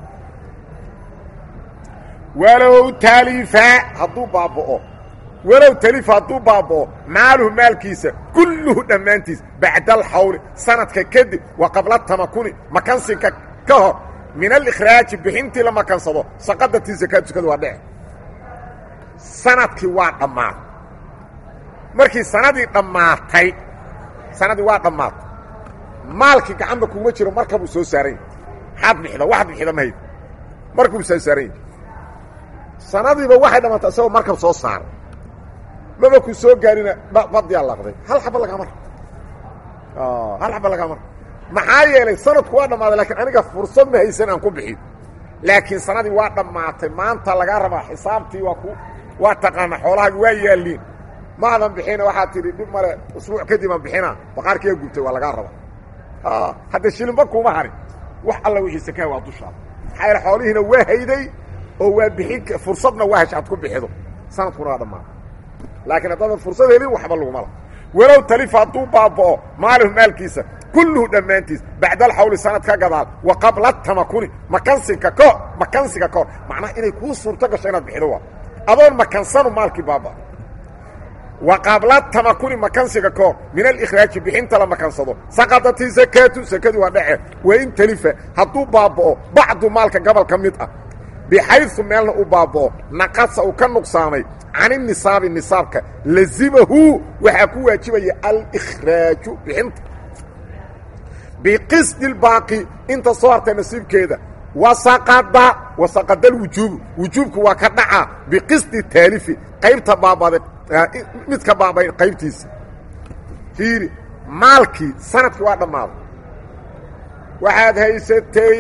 walow talifa hadduu baaba'o walow talifa hadduu baaba'o maaluhu maalkiisa kulluhu dhammaantiis bacda alxawli sanadka kadib wa qabla tamakuni makansinka ka hor min alikhraaji bixintii la makansado saqadatii sakaatu sakada waa dhece sanadkii waa dhammaatay markii sanadii dhammaatay sanadii waa dhammaatay maalkii gacanba kuma jiro markabuu soo saaran yahy maxaad bixida waxaad bixida mahayd markuu soo saaran yahy sanadiiba waxay dhammaatay isagoo markab soo saaray maba ku soo gaarina badiyaa laqday hal xaba lagama ra hal xaba lagama ra maxaa yeelay sanadku waa dhammaaday lakiin aniga fursad ma haysan aan ku bixin laakiin sanadii waa dhammaatay maanta lagaa rabaa xisaabtii waa ku waa taqaana xoolahaagi waa yaalliin maadan bixina waxaa tidhi dhib male usbuuc kadib aan bixina baqaarkiiga gubtay waa lagaa rabaa hadda shilinba kuma harin wax alla wixii sakaa waa dushaada maxaa yaele xoolihiina waa hayday oo waa bixin fursadna waa hesh aad ku bixido sanadkuna waa dhammaatay laakiin haddaadan fursad helin waxba laguma la walow talifa hadduu baaba'o maalihu maalkiisa kulluhu dhammaantiis bacda alxawli sanad ka gadaal wa qabla tamakuni makansiga kahor makansiga ka hor macnaha inay kuu suurto gasho inaad bixido waa adoon makansanu maalkii baaba wa qabla tamakuni makansiga ka hor min alikhraaji bixinta la makansado saqadati sakaatu sakadii waa dhece wain talifa hadduu baaba'o bacdu maalka gobol ka mid ah bixaysu meelna uu baaba'o naqasa uu ka nuqsaamay can inisaabi nisaabka lazimahu waxaa ku waajibaya alikhraaju bixinta biqisdi اbaaqi inta soo hartay nasiibkeeda wasaqada wasaqada alwujuubu wujuubku waa ka dhaca biqisdi taalifi qaybta baabada midka baabay qaybtiisa fiiri maalkii sanadkii waa dhammaaday waxaad haysatay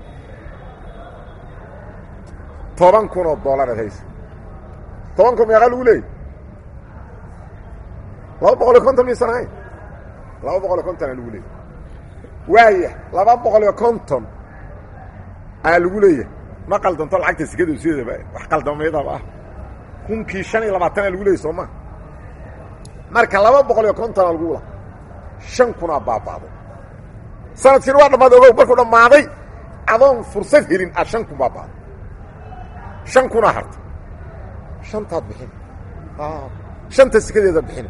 toban kun oo dollar aad haysatay toban kun meeqaa lagu leeyay laba boqol iyo konton miisan ahayn laba boqol iyo konton aa lagu leeyay waaya laba boqol iyo konton aa lagu leeyahay ma qaldanto lacagta sikada sideedaba wax qaldameydaba ah kunkii shan iyo labaatanaa lagu leeyay soo maa marka laba boqol iyo kontonaa lagu la shan kunaa baaba'day sanadkiina waa dhammaaday ogow markuu dhammaaday adoon fursad helin aad shan kun baaba'day shan kunaa hartay shantaad bixin shanta sikadeeda bixina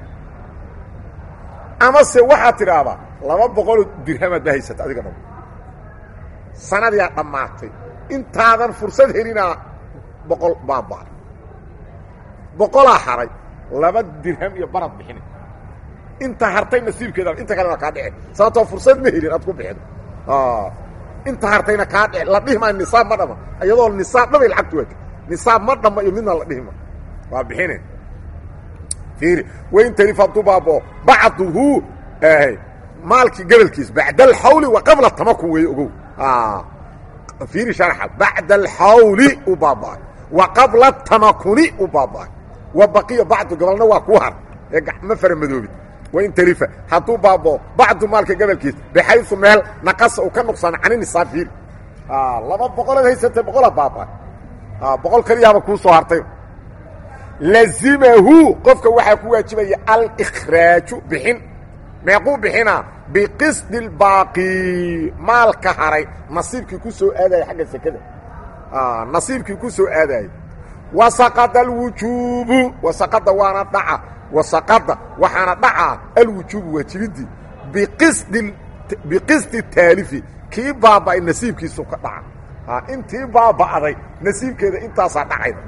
amase waxaad tidhaahdaa laba boqoloo dirhamaad ba haysata adiga dham sanadiyaa dhammaatay intaadan fursad helinaa boqol baabaa boqolaa haray laba dirham iyo barad bixina inta hartay nasiibkeeda inta kalena kaa dhici sababtoo fursad ma helin aad ku bixido inta hartayna kaa dhici la dhihi maayo nisaab ma dhama iyadoo nisaab dhamay lacagtu waata nisaab ma dhama iyo midna la dhihi ma waa bixine fiiri wain tarif hadduu baaboo bacduhu maalkii gobolkiis bacda alxawli wa qabla tamakun weeye ogow fiiri sharxa bacda alxawli u baaba'ay wa qabla tamakuni u baaba'ay wa baqiya bacdu gobolna waa kuu har ee ma fara madoobid wain tarifa hadduu baaboo bacdu maalka gobolkiis bixaysu meel naqasa uu ka nuqsaana cani nisaab fiiri laba boqolaad haysatay boqolaa baaba'ay boqol kaliyaaba kuu soo hartay lazimahu qofka waxaa ku waajibaya alikhraaju bixin meequu bixinaa biqisdi اlbaaqi maalka haray nasiibkii ku soo aadaya xagga sekada nasiibkii ku soo aadaya wasaqada alwujuubu wasaqada waana dhaca wasaqada waxaana dhacaa alwujuubu waajibidii biqisdi biqisdi taalifi kii baaba'ay nasiibkiisu ka dhaca intii baaba'day nasiibkeeda intaasaa dhacayda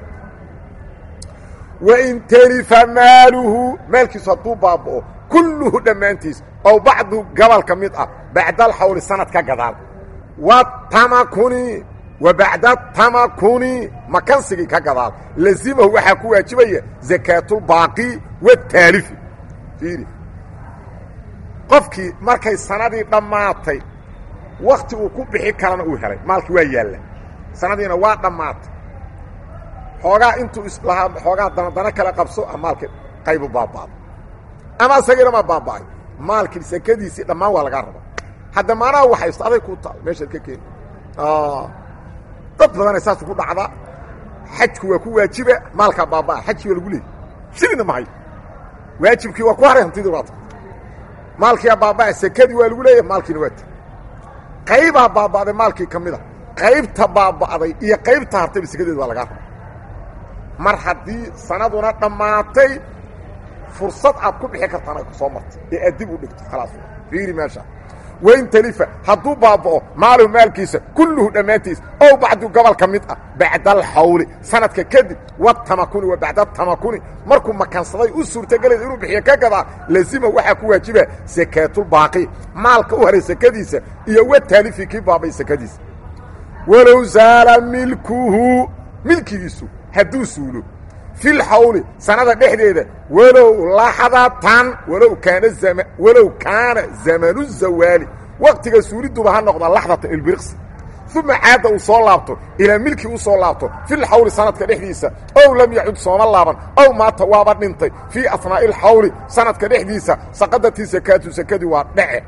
wain telifa maaluhu maalkiisu hadduu baaba'o kulluhu dhammaantiis ow bacdu gobol ka mid ah bacda alxawli sanad ka gadaal watamakuni wa bacda tamakuni makansigii ka gadaal lazimahu waxaa ku waajibaya zakaatulbaaqi wataalifi fiiri qofkii markay sanadii dhammaatay wakti uu ku bixi karana uu helay maalkii waa yaalla sanadiina waa dhammaatay xoogaa intuu islahaa xoogaa danadana kala qabso a maalka qaybu baaba'do ama isagiina ma baaba'ay maalkii sakadiisii dhammaan waa lagaa rabaa hadda maanaha waxaysto aday kuu taal meeshaad ka keeni dad badanay saas ku dhacda xajku waa ku waajiba maalkaa baabaa xajkii waa lagu leeyay shilina mahayo waajibkii waa ku haray hantidii waa ta maalkiiaa baabaa sekadii waa lagu leeyahy maalkiina waa ta qaybaa baaba'day maalkii ka mid a qaybta baaba'day iyo qaybta hartayba sekadeeda waa lagaa raba mar haddii sanaduna dhammaatay fursad aad ku bixi kartaan ay ku soo martay ee aad dib u dhigto khalaas fiiri meesha wain talifa hadduu baaba'o maaluhu maalkiisa kulluhu dhammaantiis ow bacdu gobol ka mid ah bacda alxawli sanadka kadib watamakuni wa bacda tamakuni markuu makansaday u suurtagelayda inuu bixiyo ka gadaa lazima waxaa ku waajiba sakaatulbaaqi maalka u haray sakadiisa iyo wa taalifi kii baabay sakadiisa walow zaala milkuhu milkigiisu hadduu suulo fil xawli sanada dhexdeeda walow laxdatan walow kaana zama walow kaana zamanu zawaali waqtiga suuliduba ha noqda laxdatan ilbiriqsi uma caadda uu soo laabto ilaa milkii u soo laabto fil xawli sanadka dhexdiisa ow lam yacud sooma laaban ow maata waaba dhintay fii afnaa'i ilxawli sanadka dhexdiisa saqadatii sakaatu sakadii waa dhece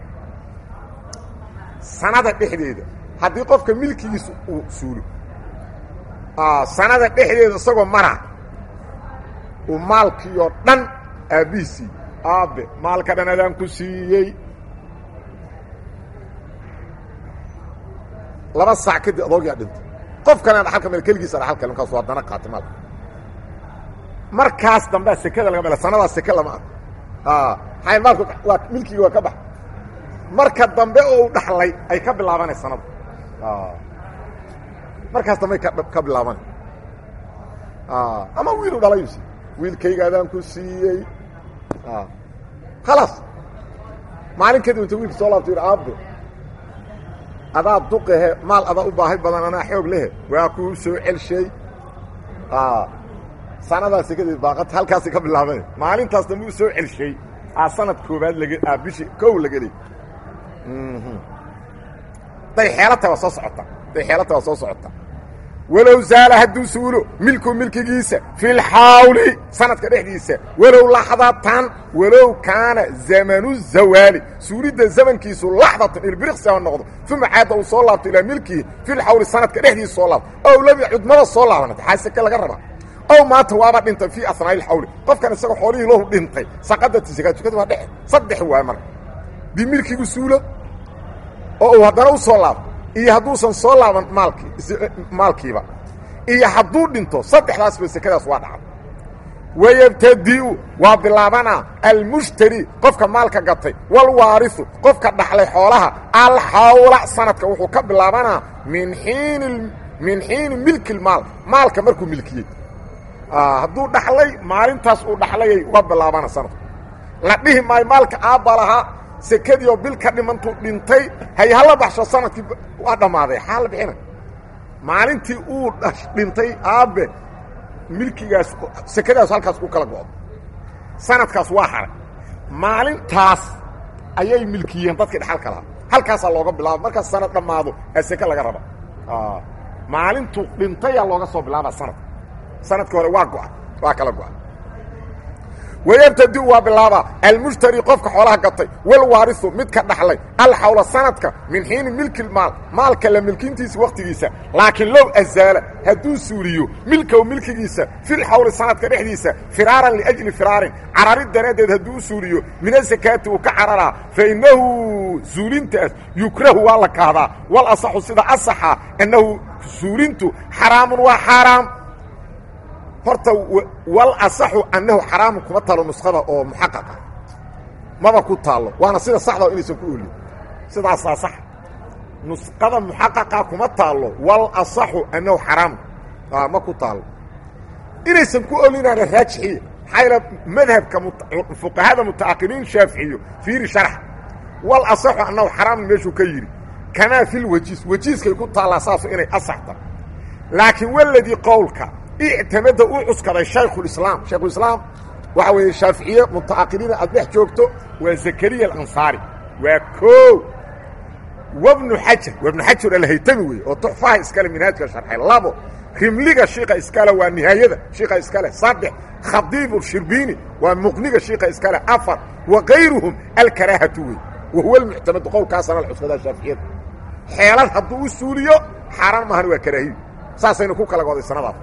sanada dhexdeeda haddii qofka milkigiisa uu suulo sanada dhexdeeda isagoo mara uu maalkii oo dhan aabbihiisii aabbe maalka dhan adaan ku siiyey laba saac kadib adoogaa dhintay qof kalena dhaxalka meel keligiisa dhaxalka markaasu haddana qaatay maalka markaas dambea sekada laga mela sanadaas seke lama ah maxay maalku waa milkigi waa ka bax marka dambe oo u dhaxlay ay ka bilaabanay sanada markaas dambe ka bilaabanay ama wiilu dhalayusi wiilkayga adaan ku siiyey khalaas maalin kadib inta wiilka soo laabto yidhi aabbe adaa duqahe maal adaa u baahi badan anaa xoog lehe waa kuu soo celshay sanadaasi kadib baaqad halkaasi ka bilaabane maalintaas dambe u soo celshay aa sanad koobaad lag aa bishi kow la gelay day xeelata waa soo socota day xeelata waa soo socota walow zaala hadduu suulo milku milkigiisa fi lxawli sanadka dhexdiisa walow laxdatan walow kaana zamanu zawaali suulidda zamankiisu laxdatan ilbiriqsi ha noqdo uma caadda uu soo laabto ilaa milkihi fi lxawli sanadka dhexdiisa soo laabto ow lam yacud maba soo laabanata xaa seke laga rabaa ow maata waaba dhintay fii asnaa'i lxawli qofkan isagoo xoolihii lahu dhintay saqadati sakatukadi waa dhexe saddex waay marka dii milkigu suulo oo uu haddana u soo laabto iyo hadduusan soo laaban maalkii maalkiiba iyo hadduu dhinto saddexdaasba sekadaas waa dhacda wayabtadi'u waa bilaabanaa almushtari qofka maalka gatay walwaarisu qofka dhaxlay xoolaha alxawla sanadka wuxuu ka bilaabanaa min xiini min xiini milki lmaal maalka markuu milkiyey hadduu dhaxlay maalintaas uu dhaxlayay uga bilaabana sanadku la dhihi maayo maalka aabba lahaa sekadii oo bil ka dhimantuu dhintay hay hala baxsho sanadkii waa dhammaaday xaa la bixina maalintii uu dhintay aabbe milkigaas sekadaas halkaas ku kala go'do sanadkaas waa haray maalintaas ayay milkiyeen dadkii dhaxalka lahaa halkaasaa looga bilaaba markaas sanad dhammaado ee seke laga raba maalintuu dhintayaa looga soo bilaaba sanadka sanadkii hore waa go'a waa kala go'a wayabtadiu waa bilaabaa almushtari qofka xoolaha gatay walwaarisu midka dhaxlay alxawla sanadka min xiini milki maal maalka la milkintiisa wakhtigiisa laakiin low azaala hadduu suuliyo milkow milkigiisa filxawli sanadka dhexdiisa firaaran liajli firaarin cararid daraaddeed hadduu u suuliyo min asakaati uu ka cararaa fa innahu suulintaas yukrahu waa la kahdaa wal asaxu sida asaxa annahu suulintu xaraamun waa xaaraam horta wal asaxu annahu xaraamun kuma taalo nuskhada oo muxaqaqa maba ku taallo waana sida saxda inaysan ku olin sidaasaa sax nusqada muxaqaqa kuma taallo wal asaxu annahu xaraamun ma ku taallo inaysan ku olinaana raajixiya maxaa yaele madhabka fuqahada muta'aqiliin shaaficiyo fiiri sharx wal asaxu annahu xaraamun meeshuu ka yidhi kamaa fil wajiis wajiiskay ku taallaa saasu inay asaxta laakiin waladii qowlka ictamada uu cuskaday shaykhulislaam shaykhulislaam waxa weeye shaaficiye muta'aqiliina aad dhex joogto waa zakariya alansaari waa koo wabnu xajar wabnu xajar alhaytami weeye oo tuxfaha iskale minhaajka sharxay labo rimliga shiika iskale waa nihaayada shiika iskale saddex khadiibu shirbiini waa muqniga shiika iskale afar wa kayruhum alkaraahatu wey wa huwa almuctamadu qowlkaasana la cuskadaa shaaficiyada xeelad hadduu u suuliyo xaaraan maahan waa karaahiyo saasaynu ku kala goday sanadaas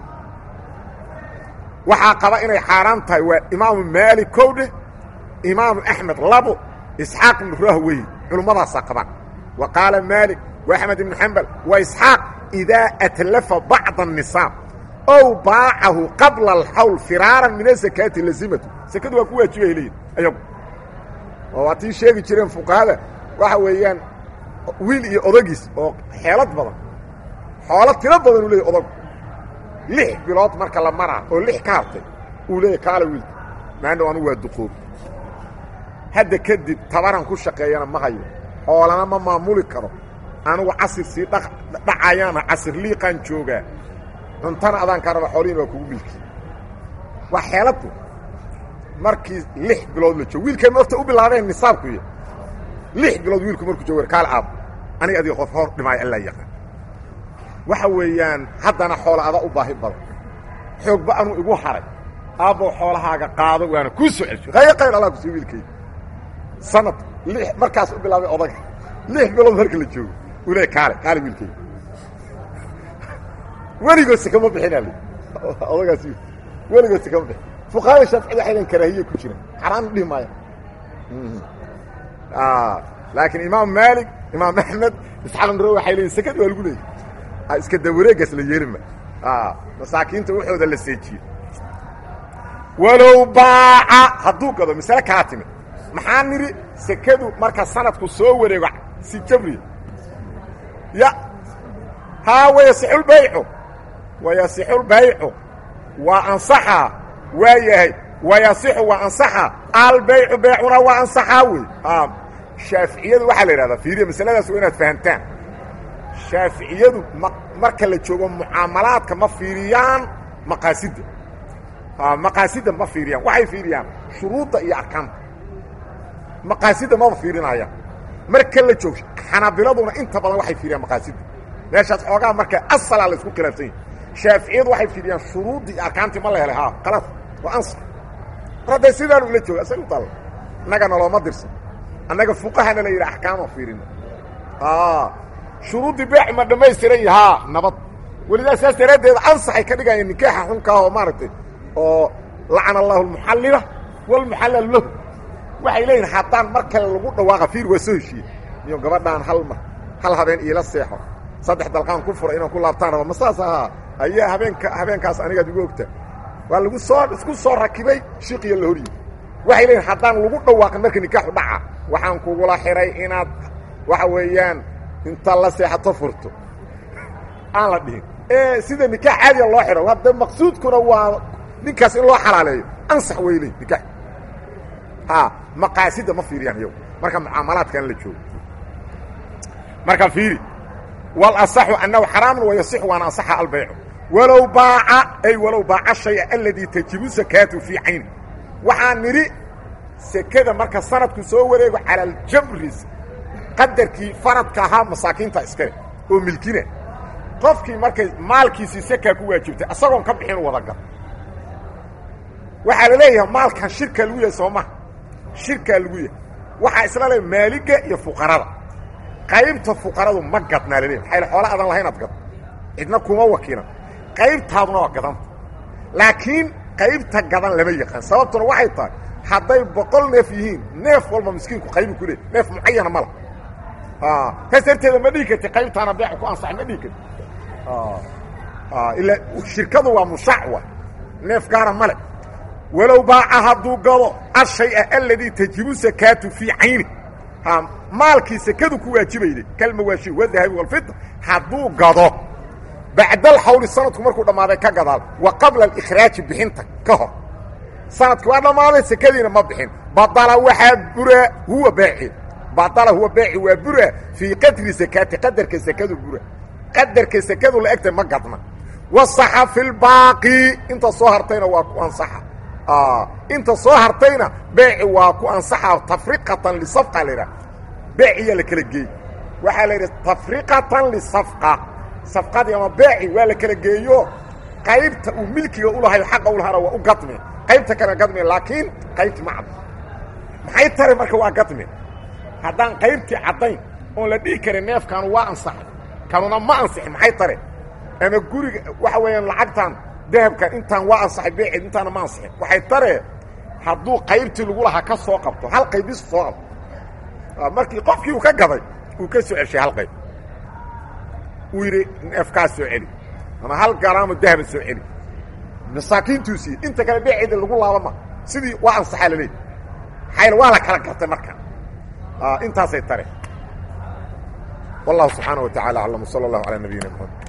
waxaa qaba inay xaaraan tahay waa imaamu maalik kowdhe imaamu axmed labo isxaaq ibnu rahwey culummadaasaa qabaan wa qaala maalik wa axmed ibnu xambal wa isxaaq idaa atlafa bacda الnisaab ow baacahu qabla alxawl firaaran min asakaati lazimatu sekadu waa ku waajibay leeyihin ayagu oo waa tii sheegi jireen fuqahada waxa weeyaan wiil iyo odagiis oo xeelad badan xoolo tiro badan uu leeyay odagu lix bilood marka la maraa oo lix ka hartay uu leeyahy kaala wiilka maandhow anugu waa duqoobi hadda kadib tabaran ku shaqeeyana ma hayo xoolana ma maamuli karo anugu casir sii dhacayaana casir liiqaan joogaa cuntana adaan kaa raba xoolihiin waa kugu milki waa xeeladu markii lix bilood la joogo wiilkay nafta u bilaabeen nisaabku iyo lix bilood wiilku markuu joogo kaal aab aniga adiga qof hor dhimaayo allaa yaqaan waxa weeyaan haddana xoola ada u baahi badan xoogba anuu igu haray aabbow xoolahaaga qaado waana kuu soo celsho hayr qayr allah kusii wiilkayda sanad lix markaas u bilaabay odaga lix bilood marka la joogo uu leey kaale kaale wiilkayda weligood kama bixin al odagaas weligood kama bixin fuqaada shaaficida waxaydan karaahiye ku jira xaraan dhihi maaya laakiin imaam maalik imaam axmed isxalamro waxay leeyiin sekad waa lagu leeyay iska dawareegaas la yeelima masaakiinta waxooda la seejiye walow baaca hadduu gado masale kaa timid maxaa nidhi sekadu marka sanadku soo wareego si jabriya ya haa wayasixulbaycu wayasixulbaycu waa ansaxaa waa yahay wayasixu waa ansaxaa albaycu beecuna waa ansaxaa wey shaaficiyadu waxaa la yidhahdaa fiiriya masaladaas waa inaad fahamtaan shaaficiyadu ma marka la joogo mucaamalaadka ma fiiriyaan maqaasidda maqaasidda ma fiiriyaan waxay fiiriyaan shuruudda iyo arkaanta maqaasidda maba fiirinayaan marka la joogo xanaabiladuna inta badan waxay fiiriyaan maqaasidda meeshaas xoogaa marka asalaa la isku khilaafsan yahi shaaficiyadu waxay fiiriyaan shuruuddii iyo arkaantii ma la helay ha kalaas waa ansax mar hadday sidaanu ila jooga asag u taalla innagana looma dirsan annaga fuqahana la yidhi axkaama fiirina shuruuddii beec ma dhammaystiran yahaa nabad welidaa saas daraaddeed ansaxay ka dhigayaan nikaaxa xunkaa oo maaragtay oo lacana allahu almuxallila walmuxallal lahu waxay leeyihin haddaan mar kale lagu dhawaaqa fiir waa soo heshiiye iyo gabadhaan hal mar hal habeen iila seexo saddex dalqaan ku fura inaan ku laabtaan raba ma saas ahaa ayaa habeenka habeenkaas anigaad igu ogta waa lagu soo isku soo rakibay shiqiya la horyi waxay leeyihin haddaan lagu dhawaaqin marka nikaaxu dhaca waxaan kugula xihay inaad waxa weeyaan inta la seexato furto aan la dhihin ee sida nikaax caadiya loo xidho hadda maqsuudkuna waa ninkaas in loo xalaaleeyo ansax weyley nikaax ha maqaasidda ma fiiriyaan iyagu marka mucaamalaadkan la joogo marka fiiri walasaxu annahu xaraamun wayasixu waana ansaxa albaycu walow baaca ay walow baaca shaya aladii tajibu sakaatu fii cayni waxaa nidhi sekada marka sanadku soo wareego cala aljabris qadarkii faradka ahaa masaakiinta iskale oo milkina qofkii markay maalkiisii sekaa ku waajibtay asagoon ka bixin wada gal waxaa la leeyahay maalkan shirkaa lagu yahay soo maha shirkaa lagu yahay waxaa isla le maaliga iyo fuqarada qaybta fuqaradu ma gadnaa la leeyahy maxaa xoola adan lahayn ad gad cidna kuma wakiilan qaybtaaduna waa gadanta laakiin qaybta gadan lama yaqaan sababtuna waxay tahay hadday boqol neef yihiin neef walba miskiinku qaybu ku leey neef mucayana mala taas darteeda ma dhihi karti qaybtaana beeca ku ansaxay ma dhihi karti ilaa shirkadu waa mushacwa neef gaara male walow baaca hadduu gado ashaya aladii tajibu sakaatu fii cayni maalkii sekadu ku waajibayday kalmawaashi wadahabi walfida hadduu gado bacda alxawli sanadku markuu dhammaaday ka gadaal wa qabla alikraaji bixinta ka hor sanadki waa dhammaaday sekadiina ma bixin badala waxaa bura huwa baaci badala huwa baaci waa bura fii qadri sakaati qadarka sekadu bura qadarka sekadu la egtay ma gadna wasaxa fi lbaaqi inta soo hartayna waa ku ansaxa inta soo hartayna beeci waa ku ansaxa tafriqatan lisafqa la yidhaha beeciyaa la kala geey waxaa la yidhi tafriqatan lisafqa safqadii ama beeci waa la kala geeyo qaybta uu milkiga ulahayo xaqa ulahana waa u gadme qaybta kale gadme laakiin qaybti ma caddo maxay tare marka waa gadme haddaan qaybtii caddayn oon la dhihi karin neefkaanu waa ansaxay kanuna ma ansixin maxay tare ama guriga waxa weeyaan lacagtan dahabkan intaan waa ansaxay beeceed intaana ma ansixin waxay tare hadduu qaybtii lagu lahaa ka soo qabto hal qaybis soo qabto markii qofkii uu ka gaday uu ka soo ceshay hal qayb uu yidhi neefkaas soo celi ama hal garaamo dahaba soo celi masaakiintuu siiyey inta kale beeceeda lagu laabama sidii waa ansaxaa la leey xayl waa la kala gartay marka intaasay tare wallahu subxaana wa tacala aclam sala allahu calaa nabiyina mxamed